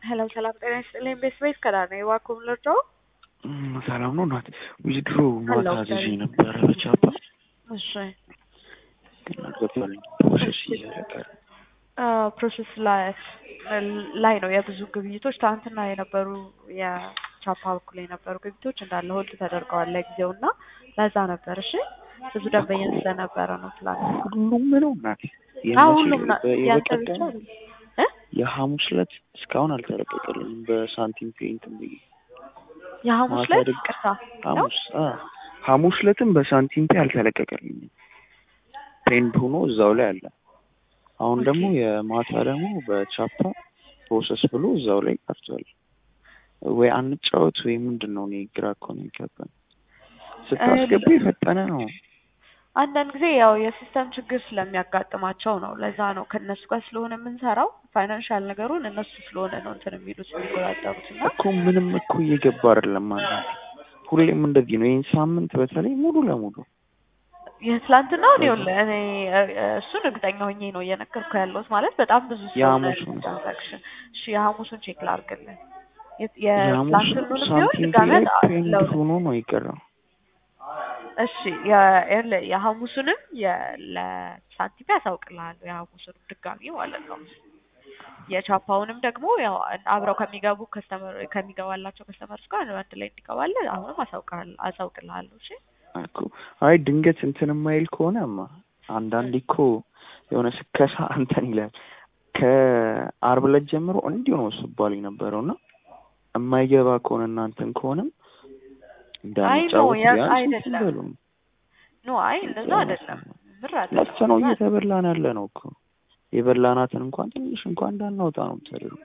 ሄሎ ሰላም ጤና ይስጥልኝ። ቤት ቤት ከዳነ የዋኩም ልርዶ ሰላም ነው እናቴ። ዊዝድሮ ማታ ሄሎ፣ አዝዤ ሰላም። ነበረ በቻፓ እሺ ግን አልገባልኝ ፕሮሰስ እያደረገ ፕሮሰስ ላይ ላይ ነው የብዙ ግብይቶች ትናንትና የነበሩ የቻፓ በኩል የነበሩ ግብይቶች እንዳለ ሆልድ ተደርገዋል ለጊዜው እና ለዛ ነበር። እሺ ብዙ ደንበኛ ስለነበረ ነው ትላንት። ሁሉም ነው እናቴ። አዎ የመቼ ሁሉም ና- ያንተ ብቻ የበቀደም አይደለም እ የሐሙስ ዕለት እስካሁን አልተለቀቀልኝም በሳንቲም ፔይንት ብዬ የሐሙስ ማታ ላይ ድግ- ቅርታ ነው ሐሙስ አ ሐሙስ ዕለትም በሳንቲም ፔይ አልተለቀቀልኝም። ፔንድ ሆኖ እዛው ላይ አለ። አሁን ደግሞ የማታ ደግሞ በቻፓ ፕሮሰስ ብሎ እዛው ላይ ቀርቷል። ወይ አንጫወት ወይ ምንድን ነው? እኔ ግራ እኮ ነው የሚገባኝ። ስታስገባ የፈጠነ ነው። አንዳንድ ጊዜ ያው የሲስተም ችግር ስለሚያጋጥማቸው ነው። ለዛ ነው ከእነሱ ጋር ስለሆነ የምንሰራው ፋይናንሻል ነገሩን እነሱ ስለሆነ ነው እንትን የሚሉት የሚቆጣጠሩት እና እኮ ምንም እኮ እየገባ አይደለም ማለት ሁሌም እንደዚህ ነው። ይህን ሳምንት በተለይ ሙሉ ለሙሉ የትላንትናው እኔ ይኸውልህ እኔ እ- እ- እሱን እርግጠኛ ሆኜ ነው እየነገርኩ ያለሁት ማለት በጣም ብዙ ስለሆነ የሐሙሱን ትራንዛክሽን። እሺ የሐሙሱን ቼክ ላድርግልህ። የ- የሐሙስ የትላንትኑንም ቢሆን ሳንቲም ድጋሚ ላይ አጣ- ፔንድ ለውጥ ሆኖ ነው የቀረው። እሺ የ- ይኸውልህ የሐሙሱንም የ- ለሳንቲም ያሳውቅልሃለሁ የሐሙሱንም ድጋሚ ማለት ነው። የቻፓውንም ደግሞ ያው አብረው ከሚገቡ ከስተመር ከሚገባላቸው ከስተመርስ ጋር አንድ ላይ እንዲገባልህ አሁንም አሳውቅልሃለሁ አሳውቅልሃለሁ። እሺ እኮ አይ ድንገት እንትን የማይል ከሆነማ አንዳንዴ እኮ የሆነ ስከሳ እንትን ይላል። ከአርብ ዕለት ጀምሮ እንዲሁ ነው ስባል የነበረው እና የማይገባ ከሆነ እናንተን ከሆነም አይ ኖ እንዳንጫወት ያ ቢያንስ እንትን አይደለም በሉ። ኖ አይ እንደዛ አይደለም ብር አይደለም ነፍሰ ነው እየተበላን ያለ ነው እኮ የበላናትን እንኳን ትንሽ እንኳን እንዳናወጣ ነው የምታደርጉ።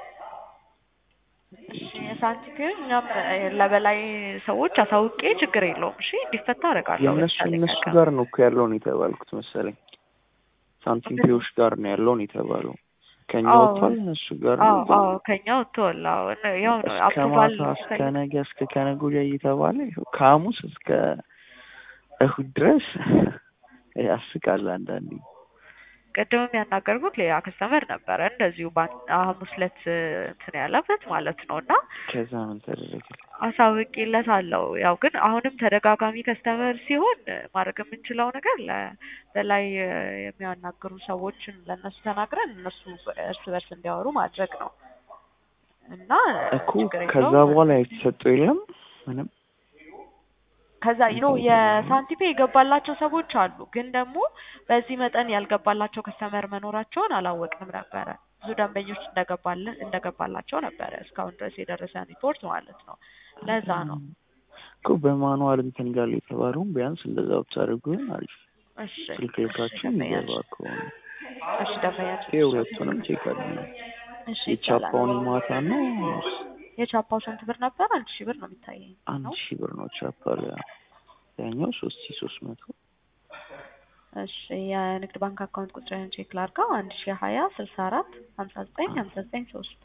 እሺ የሳንቲም እኛም ለበላይ ሰዎች አሳውቄ ችግር የለውም እሺ እንዲፈታ አደርጋለሁ የእነሱ በተቻለኝ እነሱ አቅም። ጋር ነው እኮ ያለውን የተባልኩት መሰለኝ። ሳንቲም ፔዎች ጋር ነው ያለውን የተባለው። ከኛ አዎ ወጥቷል እነሱ ጋር አዎ ነው አዎ ከኛ ወጥተዋል። አዎ እነ- ያው ነው እስከ አፕሩቫል ማታ እስከ ነገ እስከ ከነገ ወዲያ እየተባለ ይኸው ከሐሙስ እስከ እሁድ ድረስ ያስቃል። አንዳንዴ ቅድምም ያናገርኩት ሌላ ከስተመር ነበረ እንደዚሁ ባን- ሐሙስ ዕለት እንትን ያለበት ማለት ነው እና ከዛ ምን ተደረገ? አሳውቄለታለሁ። ያው ግን አሁንም ተደጋጋሚ ከስተመር ሲሆን ማድረግ የምንችለው ነገር ለ- በላይ የሚያናግሩ ሰዎችን ለእነሱ ተናግረን እነሱ እርስ በርስ እንዲያወሩ ማድረግ ነው እና እኮ ችግር ከዛ የለውም። በኋላ የተሰጠው የለም ምንም ከዛ ኖ የሳንቲፔ የገባላቸው ሰዎች አሉ፣ ግን ደግሞ በዚህ መጠን ያልገባላቸው ከስተመር መኖራቸውን አላወቅንም ነበረ። ብዙ ደንበኞች እንደገባልን እንደገባላቸው ነበረ እስካሁን ድረስ የደረሰን ሪፖርት ማለት ነው። ለዛ ነው። እኮ በማኑዋል እንትን ጋር የተባለውን ቢያንስ እንደዛ ብታደርጉ ይሆን አሪፍ። እሺ ስልክ እሺ ልካችሁ ደንበኛችን የሚገባ ከሆነ እሺ ደንበኛችን ይሄ ሁለቱንም ቼክ አድርጉ። እሺ ይቻላል። የቻፓውን ማታ ነው የቻፓው ስንት ብር ነበር? አንድ ሺህ ብር ነው የሚታየኝ አንድ ነው። ሺህ ብር ነው ቻፓ ላይ ያኛው ሶስት ሺህ ሶስት መቶ እሺ የንግድ ባንክ አካውንት ቁጥርን ቼክ ላድርገው። አንድ ሺህ ሀያ ስልሳ አራት ሀምሳ ዘጠኝ ሀምሳ ዘጠኝ ሶስት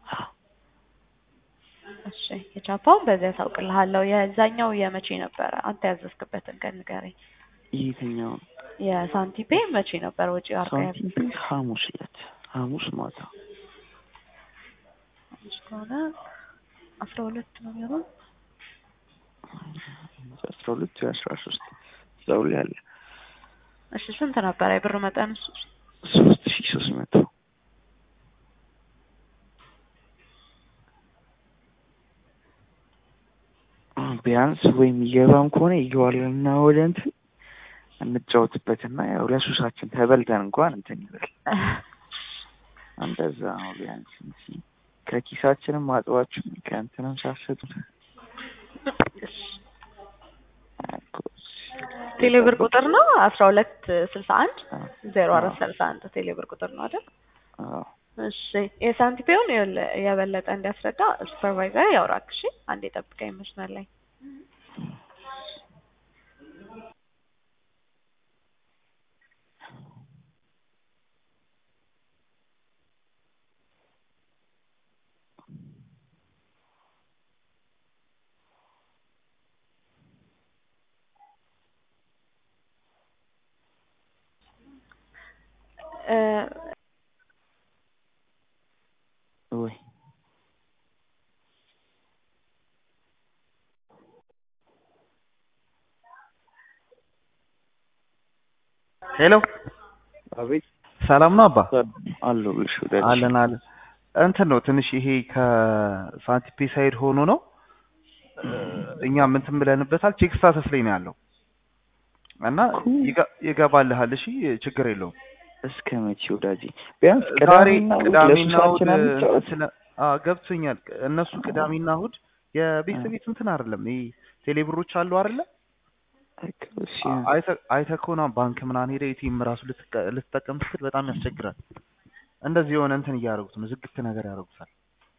እሺ የቻፓውን በዚያ ታውቅልሃለሁ። የዛኛው የመቼ ነበረ? አንተ ያዘዝክበትን ቀን ንገረኝ። የትኛው የሳንቲፔ መቼ ነበረ ወጪ አርጋ ሳንቲም ፔይ ሐሙስ ዕለት ሐሙስ ማታ ያዘዝ ከሆነ አስራ ሁለት ነው የሚሆነው። አስራ ሁለት ወይ አስራ ሶስት እዛው ላይ አለ እሺ ስንት ነበረ የብር መጠን? እሱ ሶስት ሺህ ሶስት መቶ ቢያንስ ወይ የሚገባም ከሆነ ይገባልና ወደ እንትን እንጫወትበትና ያው ለሱሳችን ተበልተን እንኳን እንትን ይበል እንደዛ ነው። ቢያንስ እንጂ ከኪሳችንም አጥባችሁ ከእንትንም ሳሰጡ ቴሌብር ቁጥር ነው አስራ ሁለት ስልሳ አንድ ዜሮ አራት ሰላሳ አንድ ቴሌብር ቁጥር ነው አይደል? እሺ የሳንቲፔውን ይኸውልህ የበለጠ እንዲያስረዳ ሱፐርቫይዘር ያውራክ። እሺ አንዴ ጠብቀኝ መስመር ላይ እ ወይ ሄሎ አቤት ሰላም ነው አባ? አለሁልሽ ወዳጅ። አለን አለን። እንትን ነው ትንሽ ይሄ ከሳንቲፔ ሳይድ ሆኖ ነው እኛም እንትን ብለንበታል። ቼክ ስታተስ ላይ ነው ያለው እና ይገ- ይገባልሃል። እሺ ችግር የለውም። እስከ መቼ ወዳጅ? ቢያንስ ዛሬ ቅዳሜና እሑድ ቅዳሜና እሑድ ለሱሳችን አንጫወት። ስለ አዎ ገብቶኛል። እነሱ ቅዳሜና እሑድ የቤት ቤት እንትን አይደለም ይሄ ቴሌብሮች አሉ አይደለ? እሺ አይተ- አይተህ ከሆነ ባንክ ምናምን ሄደህ ኤቲኤም ራሱ ልትቀ- ልትጠቀም ስትል በጣም ያስቸግራል። እንደዚህ የሆነ እንትን እያደረጉት ነው፣ ዝግት ነገር ያደርጉታል።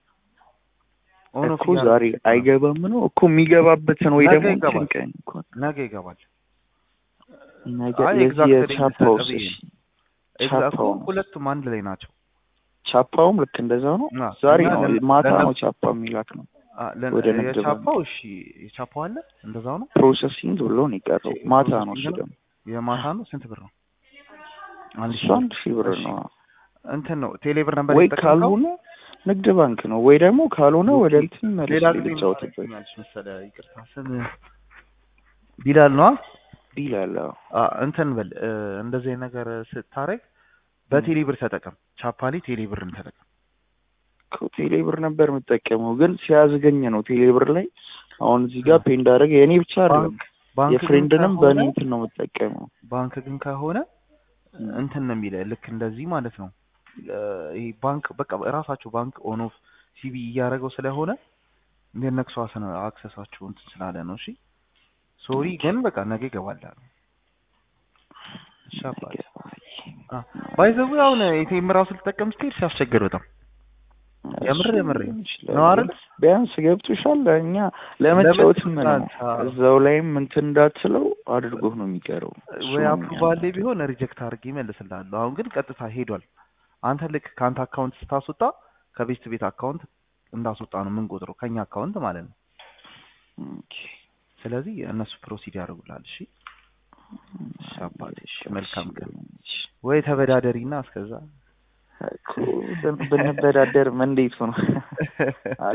ኦን ኦፍ እኮ ዛሬ እያደረጉት ነው። አይገባም ነው እኮ የሚገባበትን ወይ ነገ ደግሞ ይገባል። እንትን ቀን እኮ ነገ ይገባል። ነገ አይ የዚህ ኤግዛክት ዴት የቻፓውስ ልሰጥህ ብዬ እሺ ኤግዛክት ቻፓው ነው። ሁለቱም አንድ ላይ ናቸው። ቻፓውም ልክ እንደዛው ነው። እና ዛሬ እና ነው ለ- ማታ ነው ለእነሱ- ቻፓ የሚላክ ነው። አ፣ ለ- ወደ ንግድ ባንክ የቻፓው እሺ የቻፓው አለ እንደዛው ነው። ፕሮሰሲንግ ብሎ ነው የቀረው። ኦኬ፣ ማታ ነው እሱ ፕሮሰሲንግ ነው። ደግሞ የማታ ነው። ስንት ብር ነው? አንድ እሱ ሺህ ብር። አንድ ሺህ ብር እሺ። ነው። እንትን ነው ቴሌብር ነበር ወይ የተጠቀምከው? ካልሆነ ንግድ ባንክ ነው ወይ ደግሞ ካልሆነ ወደ እንትን መልስ ሌላ ጊዜ ልጫወትበት ምናልሽ መሰለህ ይቅርታ፣ ስም ቢላል ነው ይላል። አዎ። እንትን በል እ፣ እንደዚህ አይነት ነገር ስታረግ በቴሌብር ተጠቀም። ቻፓሊ ቴሌብርን ተጠቀም። እኮ ቴሌብር ነበር የምጠቀመው ግን ሲያዝገኝ ነው ቴሌብር ላይ አሁን እዚህ ጋር ፔ እንዳደረገ የእኔ ብቻ አይደለም ባንክ ባንክ ግን የፍሬንድንም ከሆነ- በእኔ እንትን ነው የምጠቀመው። ባንክ ግን ከሆነ እንትን ነው የሚለ ልክ እንደዚህ ማለት ነው። እ፣ ይሄ ባንክ በቃ ራሳቸው ባንክ ኦን ኦፍ ሲቢ እያደረገው ስለሆነ እንደነክሱ አክሰሳቸው እንትን ስላለ ነው። እሺ ሶሪ ግን በቃ ነገ ይገባላል። ሻባል ባይዘው አሁን ኤቲኤም ራሱ ልጠቀም ስትሄድ ሲያስቸግር በጣም የምር የምር ነው አይደል? ቢያንስ ገብቶሻል። እኛ ለመጫወትም ነው ለመጫወት፣ አዎ። እዛው ላይም እንትን እንዳትለው አድርጎ ነው የሚቀረው። እሱ ወይ ነው አፕሩቫል ላይ ቢሆን ሪጀክት አድርጌ ይመልስልሃለሁ። አሁን ግን ቀጥታ ሄዷል። አንተ ልክ ከአንተ አካውንት ስታስወጣ ከቤት ቤት አካውንት እንዳስወጣ ነው የምንቆጥረው ከኛ አካውንት ማለት ነው። ኦኬ። ስለዚህ እነሱ ፕሮሲድ ያደርጉልሃል። እሺ ሻባል። እሺ መልካም ቀን። ወይ ተበዳደሪና እስከዛ እኮ ብንበዳደር እንዴት ነው?